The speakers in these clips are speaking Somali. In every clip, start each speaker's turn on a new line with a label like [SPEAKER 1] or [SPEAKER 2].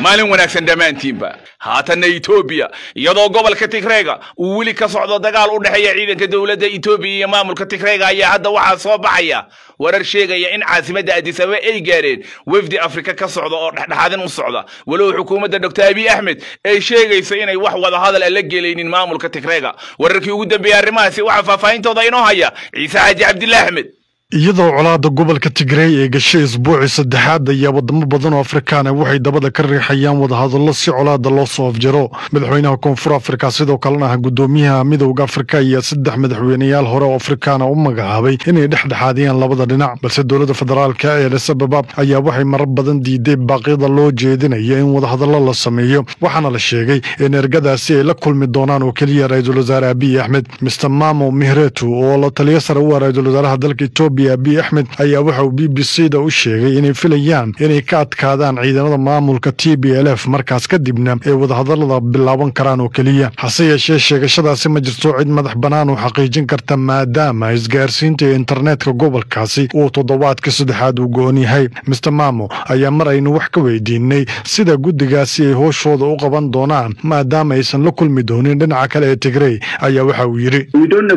[SPEAKER 1] maalin wanaagsan dhammaantiinba haatanna etoobiya iyadoo gobolka tigreega uu weli ka socdo dagaal u dhexeeya ciidanka dowladda etoobiya iyo maamulka tigreega ayaa hadda waxaa soo baxaya warar sheegaya in caasimadda adisababa ay gaareen wefdi afrika ka socda oo dhexdhexaadin u socda walow xukuumadda doctor abiy axmed ay sheegayso inay wax wada hadal a la gelaynin maamulka tigreega wararkii ugu dambeeyey arrimahaasi waxaa faahfaahintooda inoo haya ciise xaaji cabdillah axmed
[SPEAKER 2] iyadoo colaadda gobolka tigreey ee gashay isbuucii saddexaad ayaa wadamo badan oo afrikaana waxay dabada ka riixayaan wadahadallo si colaadda loo soo afjaro madaxweynaha koonfur afrika sidoo kalena ah guddoomiyaha midowda afrika ayaa saddex madaxweyneyaal hore oo afrikaana u magacaabay inay dhexdhexaadiyaan labada dhinac balse dowladda federaalka ee elisababa ayaa waxay marar badan diiday baaqyada loo jeedinaya in wadahadallo la sameeyo waxaana la sheegay in ergadaasi ay la kulmi doonaan oo keliya ra-iisul wasaare abiy axmed mister mamo mihretu oo la taliyo sare u ah ra-iisul wasaaraha dalka etoobiya abiy axmed ayaa waxa uu b b c da u sheegay inay filayaan inay ka adkaadaan ciidamada maamulka t b l f markaas kadibna ay wadahadallada bilaaban karaan oo keliya hase yeeshee sheegashadaasi ma jirto cid madax bannaan oo xaqiijin karta maadaama isgaarsiinta iyo internetka gobolkaasi uu toddobaadka saddexaad uu go-on yahay mister mamo ayaa mar aynu wax ka weydiinay sida guddigaasi ay hooshooda u qaban doonaan maadaama aysan la kulmi doonin dhinaca kale ee tigrey ayaa waxa uu yidhi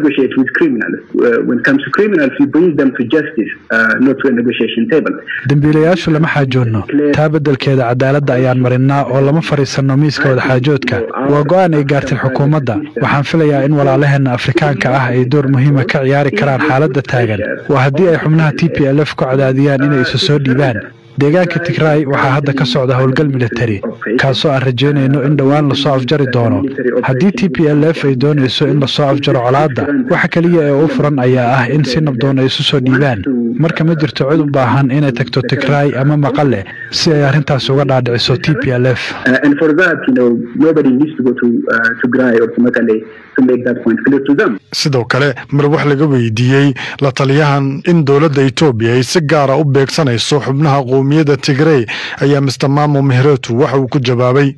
[SPEAKER 3] dembiilayaashu lama xaajoonno taa beddelkeeda cadaaladda ayaan marinnaa oo lama fadhiisanno miiska wadaxaajoodka waa go'aan ay gaartay xukuumadda waxaan filayaa in walaalaheenna afrikaanka ah ay door muhiima ka ciyaari karaan xaaladda taagan waa haddii ay xubnaha t p l f ku cadaadiyaan inay isu soo dhiibaan deegaanka tigraay waxaa hadda ka socda howlgal militari kaasoo aan rajaynayno in dhowaan lasoo afjari doono haddii t p l f ay doonayso in lasoo afjaro colaadda waxa keliya ee u furan ayaa ah in si nabdoon ay isu soo dhiibaan marka ma jirto cid u baahan inay tagto tigraay ama maqale si ay arrintaas uga dhaadhiciso t p l f
[SPEAKER 2] sidoo kale mar wax laga weydiiyey la taliyahan in dowladda etoobiya ay si gaara u beegsanayso xubnaha qowmiyadda tigrey ayaa mister mamo mihretu waxa uu ku jawaabay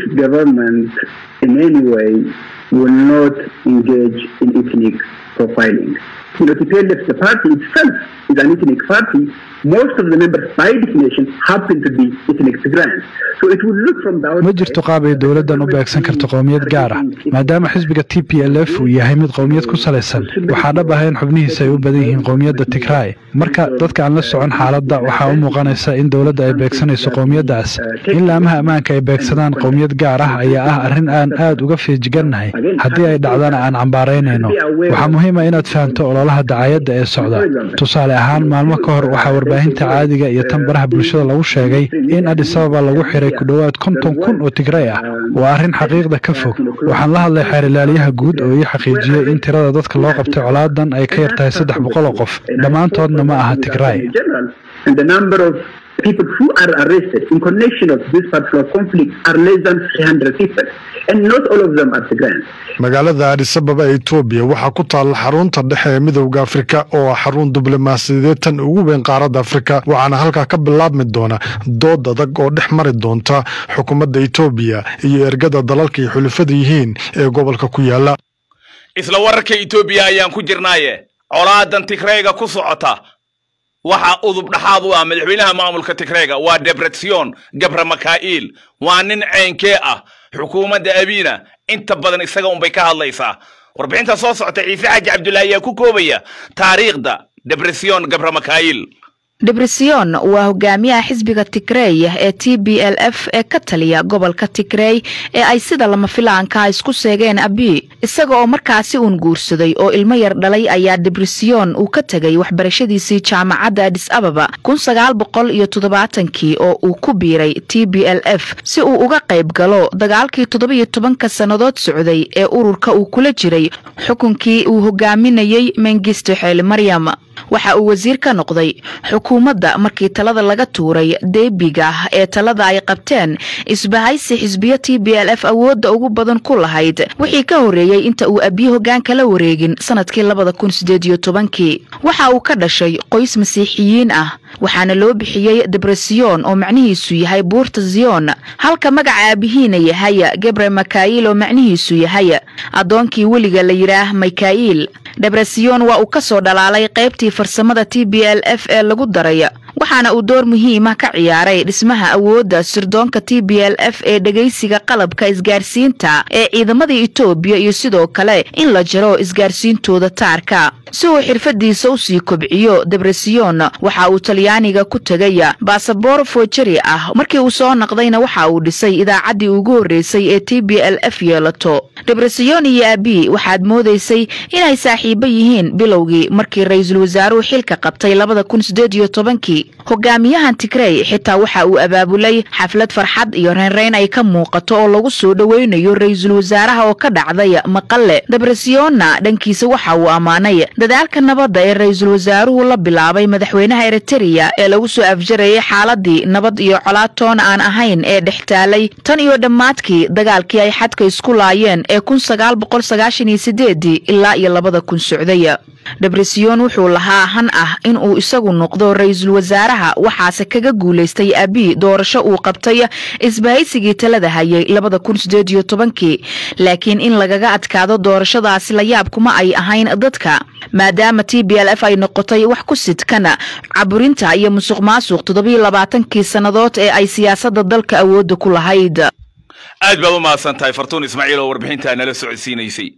[SPEAKER 3] ma jirto qaab ay dowladdan u beegsan karto qowmiyad gaar ah maadaama xisbiga t p l f uu yahay mid qowmiyad ku salaysan waxaa dhab ah in xubnihiisa ay u badan yihiin qowmiyadda tigraay marka dadka aan la socon xaaladda waxaa u muuqanaysa in dowladda ay beegsanayso qowmiyaddaas in laamaha ammaanka ay beegsadaan qowmiyad gaar ah ayaa ah arrin aan aad uga feejigannahay haddii ay dhacdana aan cambaaraynayno waxaa muhiima inaad fahamto ololaha dacaayadda ee socda tusaale ahaan maalmo ka hor waxaa warbaahinta caadiga iyo tan baraha bulshada lagu sheegay in adisababa lagu xiray ku dhowaad konton kun oo tigrey ah waa arrin xaqiiqda ka fog waxaan la hadlay xeerilaalyaha guud oo ii xaqiijiyey in tirada dadka loo qabtay colaadan ay ka yartahay saddex boqol oo qof dhammaantoodna ma aha tigraay
[SPEAKER 4] people who are arrested in connection of this particular conflict are less than 300 people and not all of them are Tigrayan.
[SPEAKER 2] magaalada adisababa ee etoobiya waxaa ku taalla xarunta dhexe ee midowda afrika oo ah xarun diblomaasiyadeed tan ugu weyn qaaradda afrika waxaana halkaa ka bilaabmi doona dood adag oo dhex mari doonta xukuumadda etoobiya iyo ergada dalalka ay xulufada yihiin ee gobolka ku yaala
[SPEAKER 1] isla wararka etoobiya ayaan ku jirnaaye colaadan tigreyga ku socota waxaa udub dhaxaad u ah madaxweynaha maamulka tigreega waa debretsion gabra maka'iil waa nin ceynkee ah xukuumadda abiina inta badan isaga unbay ka hadlaysaa warbixinta soo socota ciise xaaji cabdullaahi ayaa ku koobaya taariikhda debretsion gabra maka'iil
[SPEAKER 5] debresion waa hogaamiyaha xisbiga tigrey ee t b l f ee ka taliya gobolka tigrey ee ay sida lama filaanka isku seegeen abi isaga oo markaasi uun guursaday oo ilmo yar dhalay ayaa debresion uu ka tegay waxbarashadiisii jaamacadda adis ababa kun sagaal boqol iyo toddobaatankii oo uu ku biiray t b l f si uu uga qayb galo dagaalkii toddobiyo tobanka sannadood socday ee ururka uu kula jiray xukunkii uu hogaaminayey mengisto xeeli maryam waxa uu wasiir ka noqday xukuumadda markii talada laga tuuray deebiga ee talada ay qabteen isbahaysi xisbiyo t b l f awoodda ugu badan ku lahayd wixii ka horreeyey inta uu abiye hoggaanka la wareegin sanadkii labada kun sideed iyo tobankii waxa uu ka dhashay qoys masiixiyiin ah waxaana loo bixiyey debresion oo macnihiisu yahay buurta ziyon halka magaca aabihiina yahay gebre makail oo macnihiisu yahay addoonkii weliga la yidhaah mikail debresion waa uu ka soo dhalaalay qaybtii farsamada t b l f ee lagu daray waxaana uu door muhiima ka ciyaaray dhismaha awoodda sirdoonka t b l f ee dhegaysiga qalabka isgaarsiinta ee ciidamada etoobiya iyo sidoo kale in la jaro isgaarsiintooda taarka si uu xirfadiisa u sii kobciyo debresion waxa uu talyaaniga ku tegay basaboor foojari ah markii uu soo naqdayna waxa uu dhisay idaacaddii ugu horreysay ee t b l f yeelato debresion iyo abi waxaad moodaysay inay saaxiibo yihiin bilowgii markii ra-iisul wasaaruhu xilka qabtay labada kun sideed iyo tobankii hogaamiyahan tigrey xitaa waxa uu abaabulay xaflad farxad iyo reynreyn ay ka muuqato oo lagu soo dhoweynayo ra-iisul wasaaraha oo ka dhacday maqale debresionna dhankiisa waxa uu ammaanay dadaalka nabadda ee ra-iisul wasaaruhu la bilaabay madaxweynaha eritereya ee lagu soo afjarayay xaaladii nabad iyo colaatoon aan ahayn ee dhex taalay tan iyo dhammaadkii dagaalkii ay xadka isku laayeen ee kun sagaal boqol sagaashan iyo sideedii ilaa iyo labada kun socday debresion wuxuu lahaa han ah in uu isagu noqdo ra-iisul wasaaraha waxaase kaga guulaystay abi doorasho uu qabtay isbahaysigii talada hayay labada kun sideed iyo tobankii laakiin in lagaga adkaado doorashadaasi la yaab kuma ay ahayn dadka maadaama t b l f ay noqotay wax ku sidkan caburinta iyo musuq maasuq toddobiyo labaatankii sannadood ee ay siyaasadda dalka awoodda ku lahayd
[SPEAKER 1] aad baad u mahadsan tahay fartuun ismaaciil oo warbixintaa nala socodsiinaysay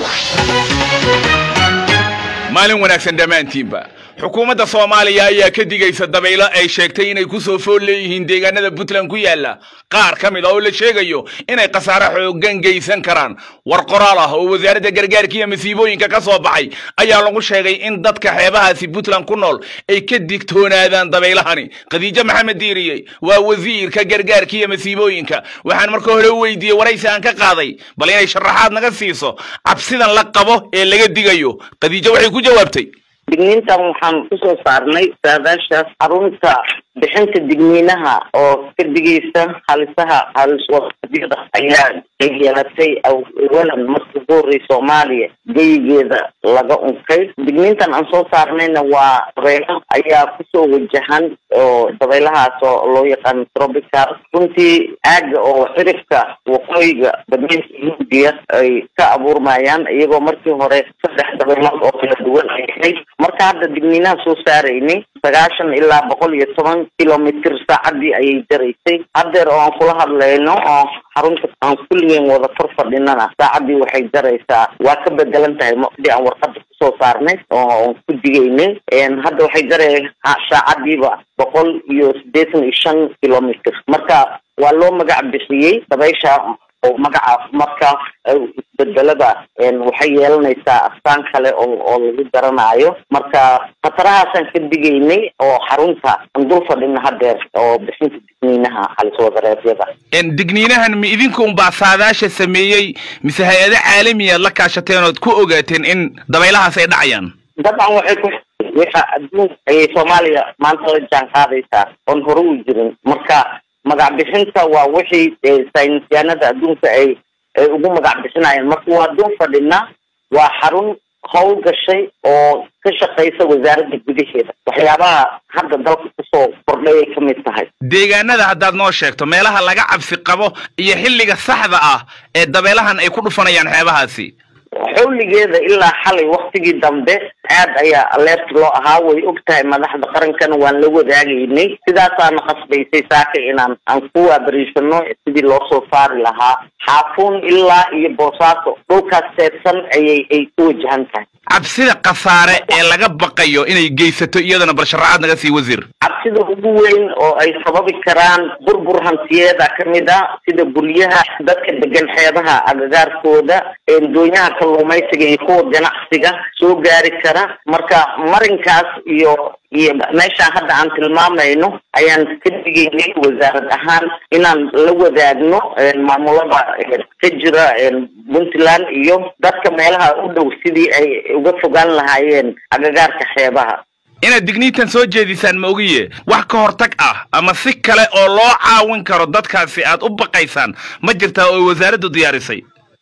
[SPEAKER 1] maalin wanaagsan dhammaantiinba xukuumadda soomaaliya ayaa ka digaysa dabaylo ay sheegtay inay ku soo fool leeyihiin deegaanada puntland ku yaala qaar ka mid a oo la sheegayo inay khasaare xooggan geysan karaan war qoraal ah oo wasaaradda gargaarka iyo masiibooyinka ka soo baxay ayaa lagu sheegay in dadka xeebahaasi puntland ku nool ay ka digtoonaadaan dabaylahani khadiijo maxamed diiriye waa wasiirka gargaarka iyo masiibooyinka waxaan marka hore u weydiiyey waraysi aan ka qaaday bal inay sharaxaad naga siiso cabsidan la qabo ee laga digayo khadiijo waxay ku jawaabtay
[SPEAKER 6] digniintan waxaan kusoo saarnay saadaashaas xarunta bixinta digniinaha oo ka digaysa halisaha haliswaadyada ayaa yeelatay awalan markii ugu horrey soomaaliya geyigeeda laga unkay digniintan aan soo saarnayna waa dabaylo ayaa kusoo wajahan oo dabaylahaas oo loo yaqaano tropical runtii aaga oo xirifka waqooyiga badweynka hindiya ay ka abuurmayaan iyagoo markii hore saddex dabaylood oo kala duwan ay ahayd marka hadda digniinaha soo saaraynay sagaashan ilaa boqol iyo toban kilomitr saacadii ayay jaraysay haddeer oo aan kula hadlayno oo xarunta aan kulligeen wada kor fadhinana saacadii waxay jaraysaa waa ka bedelan tahay madi aan warqada kusoo saarnay oo ku digaynay hadda waxay jaray saacadiiba boqol iyo siddeetan iyo shan kilomitr marka waa loo magac bixiyey dabaysha oo magacaas marka isbedelada waxay yeelanaysaa astaan kale oo oo lagu garanaayo marka khatarahaasaan ka digaynay oo xarunta aan dul fadhina haddeer oo bixinta digniinaha haliswadareedyada
[SPEAKER 1] digniinahan ma idinka unbaa saadaasha sameeyey mise hay-ado caalamiyaad la kaashateen ood ku ogaateen in dabaylahaas ay dhacayaan
[SPEAKER 6] dabcan waxay ku waxa adduunka ayay soomaaliya maanta la jaan qaadaysaa oon hore u jirin marka magac bixinta waa wixii saynisyaanada adduunka ay ay ugu magac bixinayaan marka waa dul fadhina waa xarun howl gashay oo ka shaqaysa wasaaradda gudaheeda waxyaabaha hadda dalka kusoo kordhay ay ka mid tahay
[SPEAKER 1] deegaanada haddaad noo sheegto meelaha laga cabsi qabo iyo xilliga saxda ah ee dabeelahan ay ku dhufanayaan xeebahaasi
[SPEAKER 6] xawligeeda ilaa xalay waktigii dambe aad ayaa aleert loo ahaa way og tahay madaxda qarankana waan la wadaagaynay sidaasaana qasbaysay saaka inaan aan ku waabariisano sidii loo soo saari lahaa xaafuun ilaa iyo boosaaso dhulkaas seedsan ayay ay ku wajahan tahay
[SPEAKER 1] cabsida khasaare ee laga baqayo inay geysato iyadana bal sharaxaad naga sii wasiir
[SPEAKER 6] cabsida ugu weyn oo ay sababi karaan burbur hantiyeeda ka mid a sida guryaha dadka degan xeebaha agagaarkooda doonyaha kalluumaysiga iyo kuwa ganacsiga soo gaari kara marka marinkaas iyo iyo meeshaan hadda aan tilmaamayno ayaan ka digaynay wasaarad ahaan inaan la wadaagno maamulada ka jira puntland iyo dadka meelaha u dhow sidii ay uga fogaan lahaayeen agagaarka xeebaha
[SPEAKER 1] inaad digniintan soo jeedisaan ma ogiye wax ka hortag ah ama si kale oo loo caawin karo dadkaasi aad u baqaysaan ma jirtaa oo wasaaraddu diyaarisay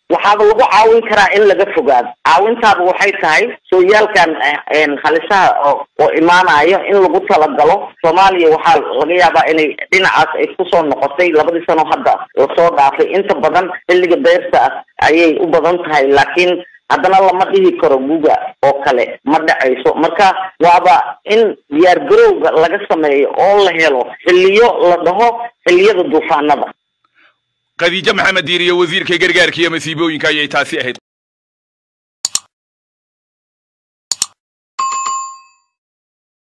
[SPEAKER 6] waxaaba lagu caawin karaa in laga fogaado caawintaaba waxay tahay sooyaalkan halisaha oo oo imaanayo in lagu talagalo soomaaliya waxaa laga yaabaa inay dhinacaas ay kusoo noqotay labadii sano hadda lasoo dhaafay inta badan xilliga beerta ah ayay u badan tahay laakiin haddana lama dhihi karo guga oo kale ma dhacayso marka waaba in diyaar garowga laga sameeyo oo la helo xilliyo la dhaho xilliyada duufaanada
[SPEAKER 1] khadiijo maxamed diiriye wasiirka gargaarka iyo masiibooyinka ayay taasi ahayd